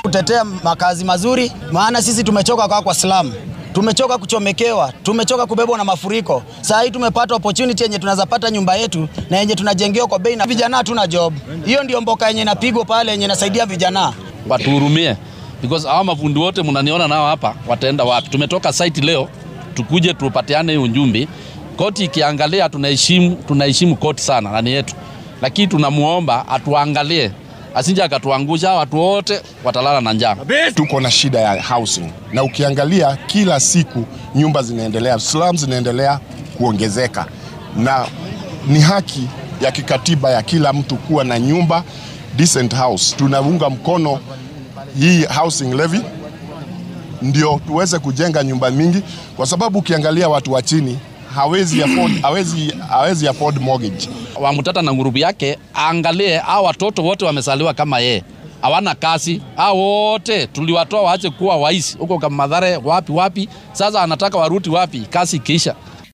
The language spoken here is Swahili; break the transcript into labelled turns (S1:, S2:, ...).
S1: kutetea makazi mazuri, maana sisi tumechoka kwa kwa slamu tumechoka kuchomekewa, tumechoka kubebwa na mafuriko. Saa hii tumepata opportunity yenye tunaweza pata nyumba yetu na yenye tunajengewa kwa bei, na vijana hatuna job. Hiyo ndio mboka yenye inapigwa pale, yenye inasaidia vijana.
S2: Watuhurumie because hawa mafundi wote mnaniona nao hapa, wataenda wapi? Tumetoka site leo tukuje tupatiane hiyo ujumbe. Koti ikiangalia, tunaheshimu tunaheshimu koti sana, nani yetu, lakini tunamuomba atuangalie asije akatuangusha. Watu wote watalala na njaa.
S3: Tuko na shida ya housing, na ukiangalia kila siku nyumba zinaendelea, slums zinaendelea kuongezeka, na ni haki ya kikatiba ya kila mtu kuwa na nyumba decent house. Tunaunga mkono hii housing levy ndio tuweze kujenga nyumba mingi, kwa sababu ukiangalia watu wa chini hawezi afford, hawezi, hawezi afford mortgage.
S2: Wamutata na ngurubu yake aangalie, hao watoto wote wamesaliwa kama yeye, hawana kazi. Hao wote tuliwatoa waache kuwa waisi huko kama Mathare, wapi wapi. Sasa anataka waruti wapi? Kazi ikiisha.